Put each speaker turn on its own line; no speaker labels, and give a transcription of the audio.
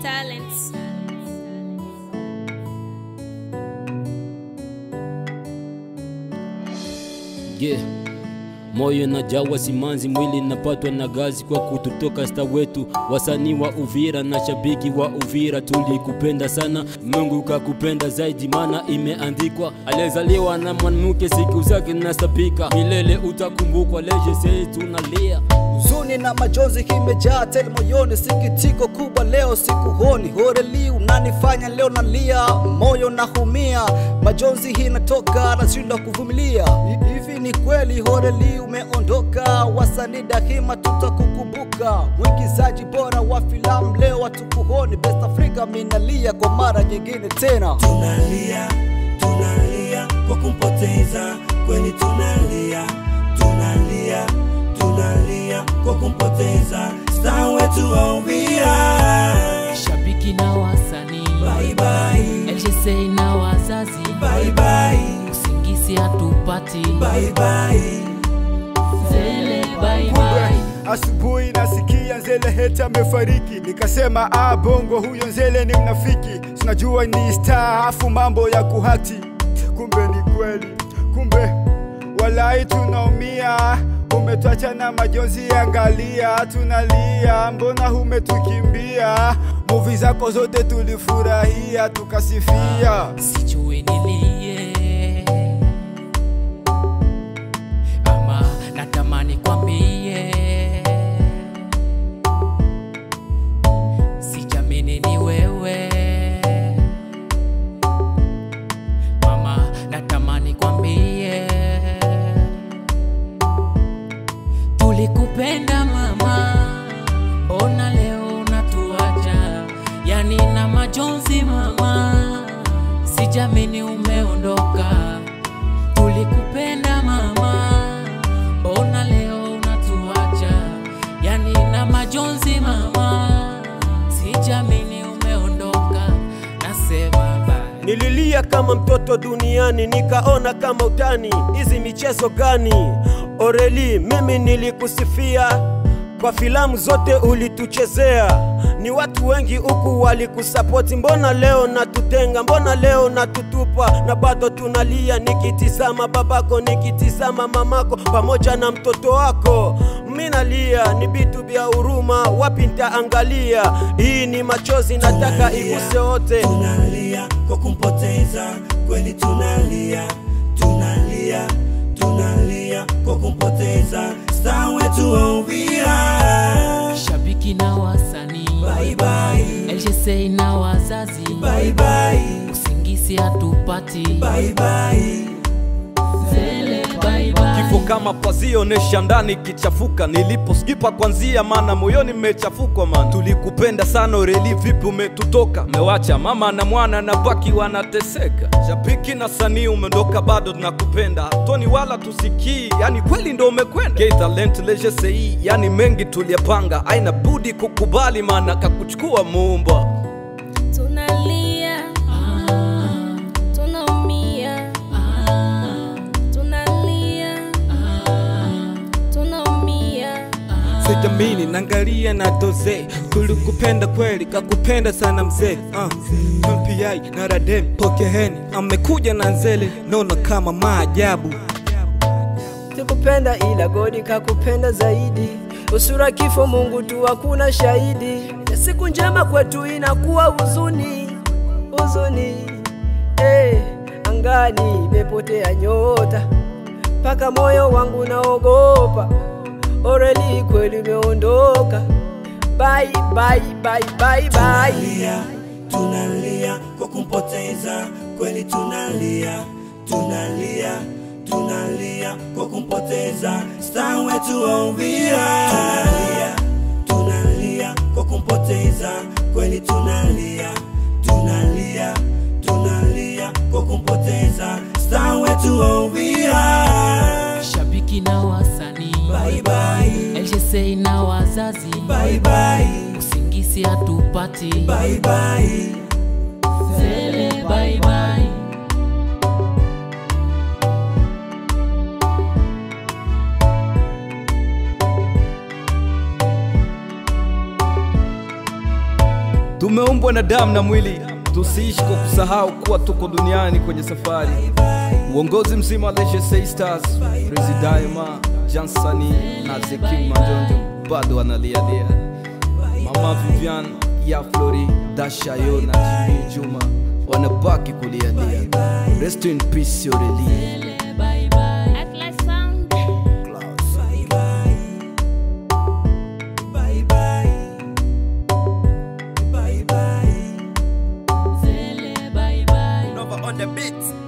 Talents.
yeah. Moyo najawa simanzi, mwili napatwa na gazi kwa kututoka sta wetu, wasanii wa Uvira na shabiki wa Uvira, tulikupenda sana, Mungu kakupenda zaidi, mana imeandikwa, aliyezaliwa na mwanamke siku zake nasabika, milele utakumbukwa, leje tunalia
huzuni na majonzi kimejaa tele moyoni, sikitiko kubwa leo sikuhoni. Horeli unanifanya leo nalia, moyo nahumia, majonzi hii natoka nashindwa kuvumilia. Hi- Hivi ni kweli Horeli umeondoka, wasanii daima tutakukumbuka, mwigizaji bora wa filamu leo hatukuhoni. Best Africa minalia kwa mara nyingine tena.
tunalia tunalia kwa kumpoteza kweli tunalia tunalia tunalia kwa kumpoteza star wetu wa Uvira
shabiki na wasanii
bye bye
LGC na wazazi
bye bye
usingisi hatupati
bye bye
zele bye bye
Asubuhi nasikia Nzele heti amefariki, nikasema ah, bongo huyo Nzele ni mnafiki, sinajua ni star, afu mambo ya kuhati, kumbe ni kweli, kumbe walai tunaumia, umetuacha na majonzi, angalia tunalia, mbona umetukimbia? Muvi zako zote tulifurahia, tukasifia
sijui nilie ama natamani kwambie sijamini ni wewe mama natamani kwambie tulikupenda mama ona leo unatuacha yani na majonzi mama sijamini umeondoka tulikupenda mama ona leo unatuacha yani na majonzi mama sijamini umeondoka nasema bye
Nililia kama mtoto duniani, nikaona kama utani. Hizi michezo gani? Oreli, mimi nilikusifia kwa filamu zote ulituchezea. Ni watu wengi huku walikusapoti, mbona leo natutenga? Mbona leo natutupa? Na bado tunalia, nikitizama babako, nikitizama mamako pamoja na mtoto wako. Mimi nalia, ni vitu vya huruma, wapi nitaangalia? Hii ni machozi, nataka iguse wote.
tunalia kwa kumpoteza kweli tunalia tunalia tunalia kwa kumpoteza star wetu wa Uvira
shabiki na wasanii
bye bye
LGC na wazazi
bye bye
usingisi hatupati
bye bye
zele bye bye
kifo kama pazio nesha ndani kichafuka niliposikipa kwanzia mana moyoni mmechafukwa man tulikupenda sana ureli vipi umetutoka mewacha mama na mwana na baki wanateseka shabiki na sanii umeondoka bado tunakupenda toni wala tusikii yani kweli ndo umekwenda Gay talent legesei yani mengi tuliyapanga aina budi kukubali maana kakuchukua muumba
Tunalia, tunaumia, tunalia, tunaumia.
sijamini nangalia na doze tulikupenda kweli kakupenda sana mzee uh. mpi na radem pokeheni amekuja na nzele nono kama maajabu
sikupenda ila godi kakupenda zaidi usura kifo mungu tu hakuna shahidi na siku njema kwetu inakuwa huzuni huzuni hey, angani imepotea nyota mpaka moyo wangu naogopa oreli kweli umeondoka bye, bye, bye, bye, bye.
tunalia tunalia kwa kumpoteza kweli tunalia tunalia tunalia kwa kumpoteza star wetu wa Uvira tunalia tunalia kwa kumpoteza kweli tunalia tunalia tunalia kwa kumpoteza star wetu wa Uvira
shabiki na wasanii
bye bye
LGC na wazazi
bye bye
usingisi hatupati
bye bye
zele bye bye
tumeumbwa na damu na mwili tusiishi kwa kusahau kuwa tuko duniani kwenye safari uongozi mzima wa Leisure Say Stars Prezi Daima Jansani na The King Manjonjo bado wanalialia Mama Vivian ya Flori Dashayo na GB Juma wanabaki kulialia Rest in peace Aurelie
Atlas Sound.
Bye bye. Bye bye.
Zele bye bye.
Nova on the beat.